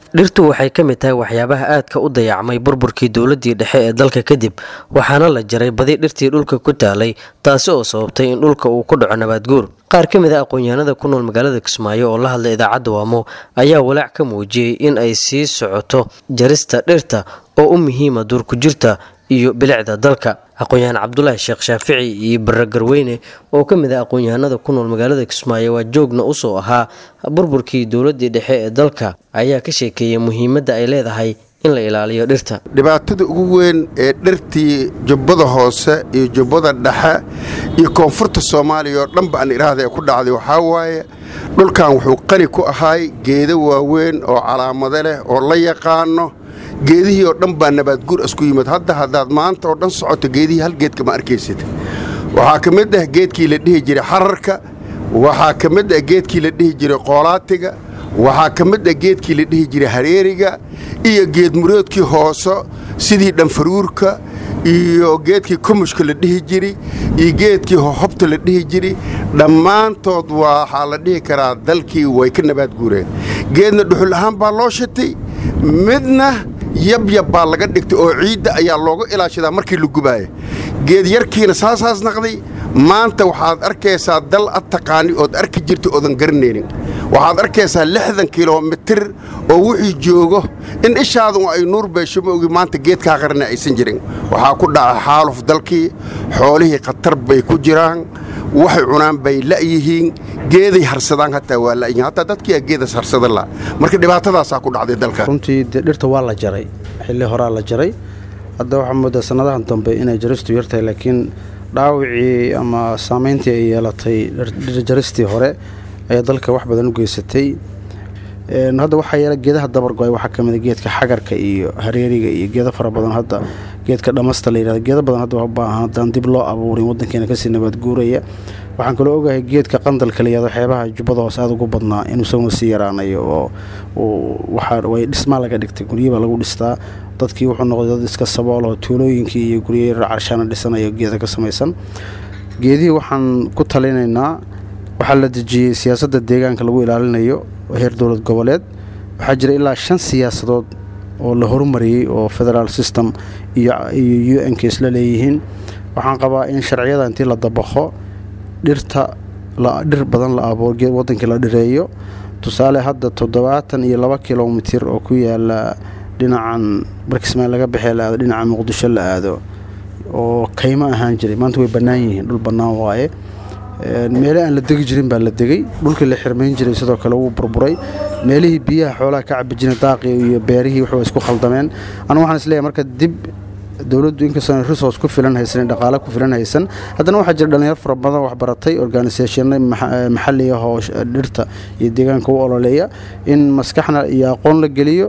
dhirtu waxay ka mid tahay waxyaabaha aadka u dayacmay burburkii dowladii dhexe ee dalka kadib waxaana la jaray badi dhirtii dhulka ku taalay taasi oo sababtay in dhulka uu ku dhaco nabaadguur qaar ka mid a aqoon-yahanada ku nool magaalada kismaayo oo la hadlay idaacadda waamo ayaa walaac ka muujiyey in ay sii socoto jarista dhirta oo u muhiima duurku jirta iyo bilicda dalka aqoon-yahaan cabdulaahi sheekh shaafici iyo bare garweyne oo ka mid ah aqoon-yahanada ku nool magaalada kismaayo waa joogna usoo ahaa burburkii dowladii dhexe ee dalka ayaa ka sheekeeyay muhiimadda ay leedahay in la ilaaliyo dhirta dhibaatada ugu weyn ee dhirtii jubbada hoose iyo jubbada dhexe iyo koonfurta soomaaliya oo dhanba aan idhaahda ee ku dhacday waxaa waaye dhulkan wuxuu qani ku ahay geedo waaweyn oo calaamado leh oo la yaqaano geedihii oo dhan baa nabaadguur isku yimid hadda haddaad maanta oo dhan socoto geedihii hal geedka ma arkaysid waxaa ka mid ah geedkii la dhihi jiray xararka waxaa ka mid ah geedkii la dhihi jiray qoolaatiga waxaa ka mid ah geedkii la dhihi jiray hareeriga iyo geedmuroodkii hooso sidii dhanfaruurka iyo geedkii kumushka la dhihi jiri iyo geedkii hohobta la dhihi jiri dhammaantood waxaa la dhihi karaa dalkii way ka nabaadguureen geedna dhuxul ahaan baa loo shitay midna yabyab baa laga dhigtay oo ciidda ayaa looga ilaashadaa markii la gubaaya geed yarkiina saasaas naqday maanta waxaad arkaysaa dal ad taqaani ood arki jirta oodan garanaynin waxaad arkaysaa lixdan kilomitir oo wixii joogo in ishaadu ay nuur beesho ma ogi maanta geedkaa qarana aysan jirin waxaa ku dhaca xaaluf dalkii xoolihii khatar bay ku jiraan waxay cunaan bay la'yihiin geeday harsadaan hataa waa la'yihiin hataa dadkiiaa geedas harsada la marka dhibaatadaasaa ku dhacday dalka runtii dee dhirta waa la jaray xilli horaa la jaray hadda waxaa moodaa sannadahan dambe inay jaristu yartahay laakiin dhaawicii ama saamayntii ay yeelatay jaristii hore ayaa dalka wax badan u geysatay hadda waxaa yeela geedaha dabargo-ay waxaa ka mida geedka xagarka iyo hareeriga iyo geedo fara badan hadda geedka dhamasta la yidhahdo geedo badan hadda baahan haddaan dib loo abuurin waddankeena kasii nabaadguuraya waxaan kaloo ogahay geedka qandalka la yihahdo xeebaha jubbada hoose aada ugu badnaa inuu isaguna sii yaraanayo oo waxaa way dhismaa laga dhigtay guryabaa lagu dhistaa dadkii wuxuu noqday dad iska sabool oo tuulooyinkii iyo guryo carshaana dhisanayo geeda ka samaysan geedihii waxaan ku talinaynaa waxaa la dejiyey siyaasadda deegaanka lagu ilaalinayo heer dowlad goboleed waxaa jira ilaa shan siyaasadood oo la horumariyey oo federaal system iyo u n k isla leeyihiin waxaan qabaa in sharciyada intii la dabaqo dhirta dhir badan la abuur wadankii la dhireeyo tusaale hadda toddobaatan iyo laba kilomitir oo ku yaala dhinacan barkismaan laga baxee la aado dhinaca muqdisho la aado oo kaymo ahaan jiray maanta way bannaan yihiin dhul bannaan waaye meele aan la degi jirin baa la degay dhulkii la xirmayn jiray sidoo kale wuu burburay meelihii biyaha xoolaha ka cabi jiray daaqii iyo beerihii waxba isku khaldameen anu waxaan isleeyahay marka dib dowladdu inkastoona resource ku filan haysan dhaqaale ku filan haysan haddana waxaa jira dhalinyaro fara badan wax baratay organisationno maxalli ah oo dhirta iyo deegaanka u ololeeya in maskaxna iyo aqoon la geliyo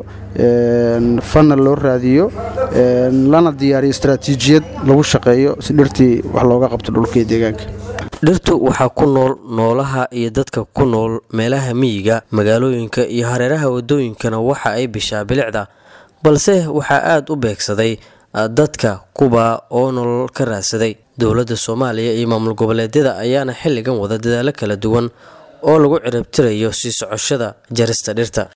fanna loo raadiyo lana diyaariyo istaraatiijiyad lagu shaqeeyo si dhirtii wax looga qabto dhulka iyo deegaanka dhirtu waxaa ku nool noolaha iyo dadka ku nool meelaha miyiga magaalooyinka iyo hareeraha wadooyinkana waxa ay bishaa bilicda balse waxaa aada u beegsaday dadka kuba oo nolol ka raadsaday dowladda soomaaliya iyo maamul goboleedyada ayaana xilligan wada dadaalo kala duwan oo lagu ciribtirayo sii socoshada jarista dhirta